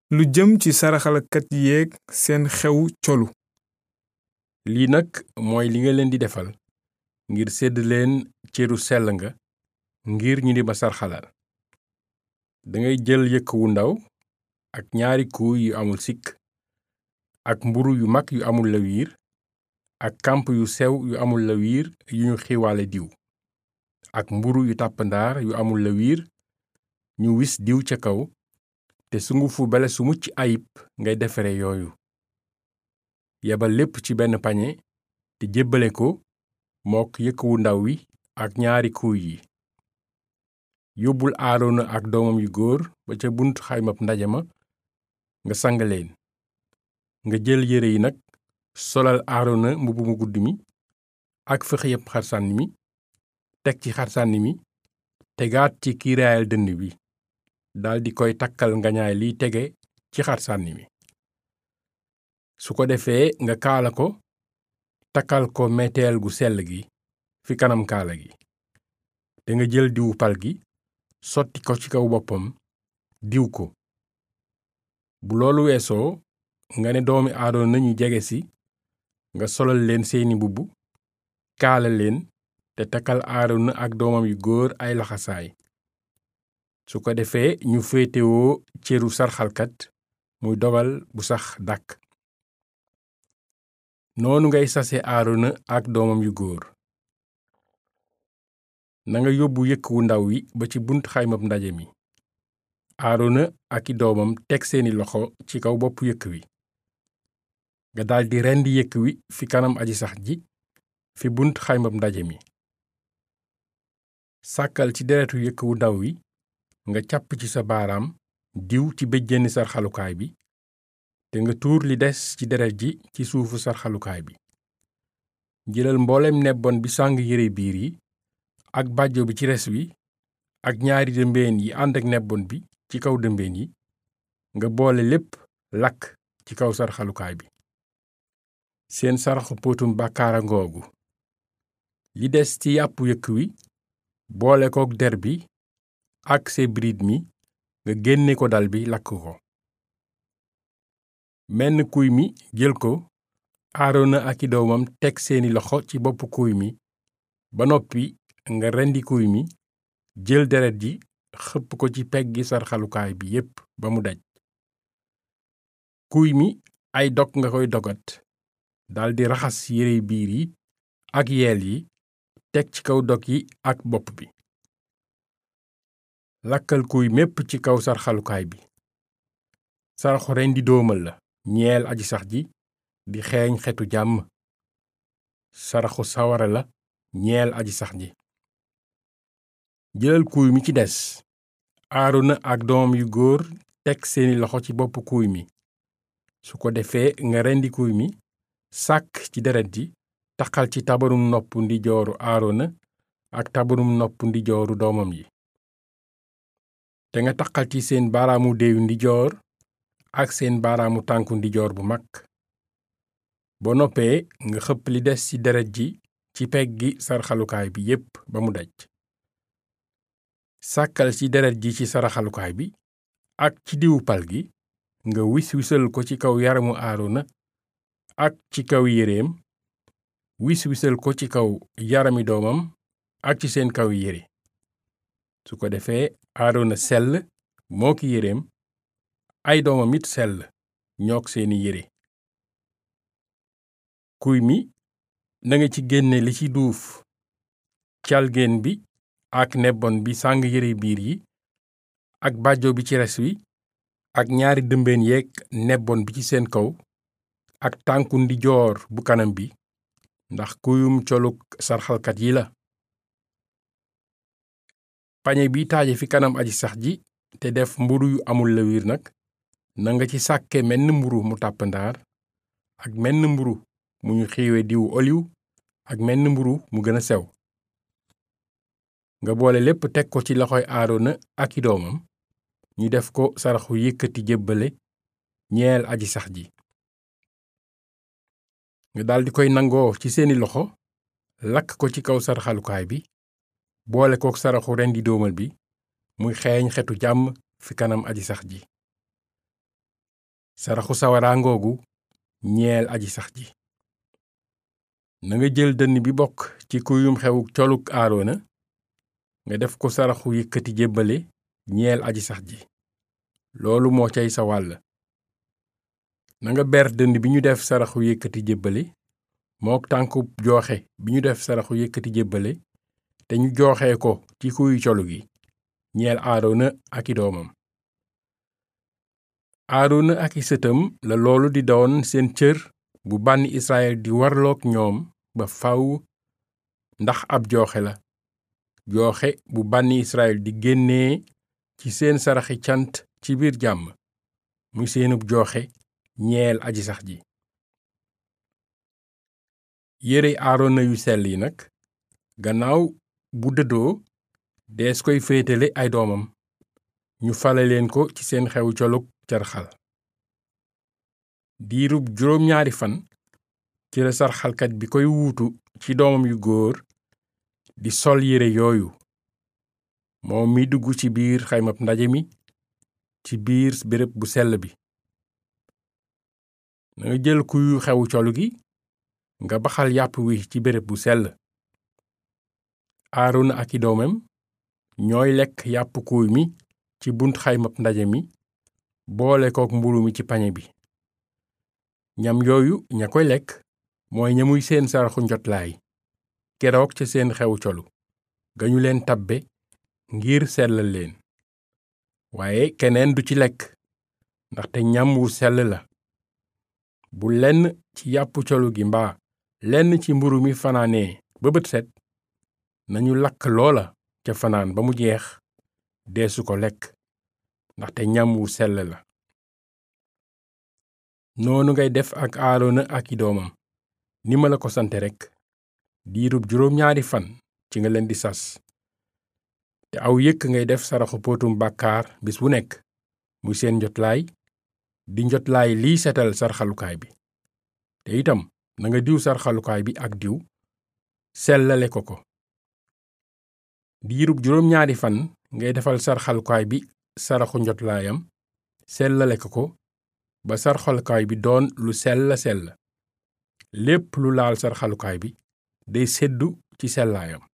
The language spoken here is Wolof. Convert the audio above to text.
lu jëm ci saraxalkat yeeg seen xew colu lii nag mooy li nga leen di defal ngir sedd leen cëru sell nga ngir ñu di ma sarxalal dangay jël yëkk wu ndaw ak ñaari kuuy yu amul sikk ak mburu yu mag yu amul lawiir ak kamp yu sew yu amul lawiir yu ñu xiiwaale diw ak mburu yu tàppandaar yu amul lawiir ñu wis diw ca kaw te sungufu bele su mucc ayib ngay defare yooyu yebal lépp ci benn pañe te jébbale ko mook yëkk wu ndaw wi ak ñaari kuuy yi yóbbul aarona ak doomam yu góor ba ca bunt xaymab ndaje ma nga sang leen nga jël yére yi nag solal aarona mbubb mu gudd mi ak fëxëyëb xarsànni mi teg ci xarsànni mi tegaat ci kiiraayal dënn bi daldi koy takkal ngañaay liy tege ci xarsànni mi su ko defee nga kaala ko takkal ko meteel gu sell gi fi kanam kaala gi te nga jël diwu pal gi sotti ko ci kaw boppam diw ko bu loolu weesoo nga ne doomi aadona ñu jege si nga solal leen seeni mbubb kaala leen te takkal aarona ak doomam yu góor ay laxasaay su ko defee ñu féetewoo cëru sarxalkat muy dogal bu sax dàkk noonu ngay sase aarona ak doomam yu góor nanga yóbbu yëkk wu ndaw wi ba ci bunt xaymab ndaje mi aarona ak i doomam teg seeni loxo ci kaw bopp yëkk wi nga daldi rendi yëkk wi fi kanam aji sax ji fi bunt xaymab ndaje mi sàkkal ci deretu yëkk wu ndaw wi nga càpp ci sa baaraam diw ci béjjéni sarxalukaay bi te nga tuur li des ci deret ji ci suufu sarxalukaay bi jëlal mboolem nebbon bi sàng yére biir yi ak bàjjo bi ci res wi ak ñaari dëmbeen yi ànd ak nebbon bi ci kaw dëmbeen yi nga boole lépp lakk ci kaw sarxalukaay bi seen saraxu póotum bàkkaara ngoogu li des ci yàppu yëkk wi boole kook der bi ak sebriit mi nga génne ko dal bi lakk ko menn kuy mi jël ko aarona ak i doomam teg seeni loxo ci bopp kuy mi ba noppi nga rendi kuy mi jël deret ji xëpp ko ci peggi sarxalukaay bi yépp ba mu daj kuy mi ay dog nga koy dogat daldi raxas yére biir yi ak yeel yi teg ci kaw dog yi ak bopp bi lakkal kuy mépp ci kaw sarxalukaay bi saraxu rendi doomal la ñeel aji sax ji di xeeñ xetu jàmm saraxu sawara la ñeel aji sax ji jëlal kuuy mi ci des aarona ak doomam yu góor teg seeni loxo ci bopp kuuy mi su ko defee nga rendi kuuy mi sàkk ci deret ji taqal ci tabarum nopp ndijooru aarona ak tabarum nopp ndijooru doomam yi te nga taqal ci seen baaraamu déeyu ndijoor ak seen baaraamu tànku ndijoor bu mag boo noppee nga xëpp li des ci deret ji ci peggi sarxalukaay bi yépp ba mu daj sàkkal ci deret ji ci saraxalukaay bi ak ci diwu pal gi nga wis wisal ko ci kaw yaramu aarona ak ci kaw yéreem wis wisal ko ci kaw yarami doomam ak ci seen kaw yére su ko defee aarona sell moo ki yéreem ay doomam it sell ñook seeni yére kuy mi nanga ci génne li ci duuf calgeen bi ak nebbon bi sàng yére biir yi ak bàjjo bi ci res wi ak ñaari dëmbeen yeeg nebbon bi ci seen kaw ak tànku ndijoor bu kanam bi ndax kuyum coluk sarxalkat yi la pañe bi taaje fi kanam aji sax ji te def mburu yu amul lawiir nag nanga ci sàkke menn mburu mu tàppandaar ak menn mburu mu ñu xiiwe diwu oliw ak menn mburu mu gën a sew nga boole lépp teg ko ci loxoy aarona ak i doomam ñu def ko saraxu yëkkati jébbale ñeel aji sax ji nga daldi koy nangoo ci seeni loxo lakk ko ci kaw saraxalukaay bi boole kook saraxu rendi doomal bi muy xeeñ xetu jàmm fi kanam aji sax ji saraxu sawara ngoogu ñeel aji sax ji na nga jël dënn bi bokk ci kuyum xewu coluk aarona nga def ko saraxu yëkkati jébbale ñeel aji sax ji loolu moo cay sa wàll na nga ber dënn bi ñu def saraxu yëkkati jébbale mook tànku jooxe bi ñu def saraxu yëkkati jébbale te ñu jooxee ko ci kuyu colu gi ñeel aarona ak i doomam aarona ak i sëtam la loolu di doon seen cër bu bànni israel di warlook ñoom ba faw ndax ab jooxe la jooxe bu bànni israel di génnee ci seen saraxi cant ci biir jàmm muy seenub jooxe ñeel aji sax ji yére aarona yu sell yi nag gannaaw bu dëddoo dees koy féetale ay doomam ñu fale leen ko ci seen xew colug carxal diirub juróom ñaari fan ci la sarxalkat bi koy wuutu ci doomam yu góor di sol yére yooyu moom mi dugg ci biir xaymab ndaje mi ci biir béréb bu sell bi na nga jël kuyu xewu colu gi nga baxal yàpp wi ci béréb bu sell aarona ak i doomam ñooy lekk yàpp kuuy mi ci bunt xaymab ndaje mi boole kook mburu mi ci pañe bi ñam yooyu ña koy lekk mooy ñamuy seen saraxu njotlaay keroog ca seen xew colu ga ñu leen tabbe ngir sellal leen waaye keneen du ci lekk ndaxte ñam wu sell la bu lenn ci yàpp colu gi mbaa lenn ci mburu mi fanaanee ba bët set nañu lakk loola ca fanaan ba mu jeex deesu ko lekk ndaxte ñam wu sell la noonu ngay def ak aarona ak i doomam ni ma la ko sante rekk diirub juróom ñaari fan ci nga leen di sas te aw yëkk ngay def saraxu póotum bàkkaar bis bu nekk muy seen njotlaay di njotlaay liy setal sarxalukaay bi te itam na nga diw sarxalukaay bi ak diw sellale ko ko diirub juróom ñaari fan ngay defal sarxalukaay bi saraxu njotlaayam sellale ko ko ba sarxalukaay bi doon lu sell sell lépp lu laal sarxalukaay bi day seddu ci sellaayam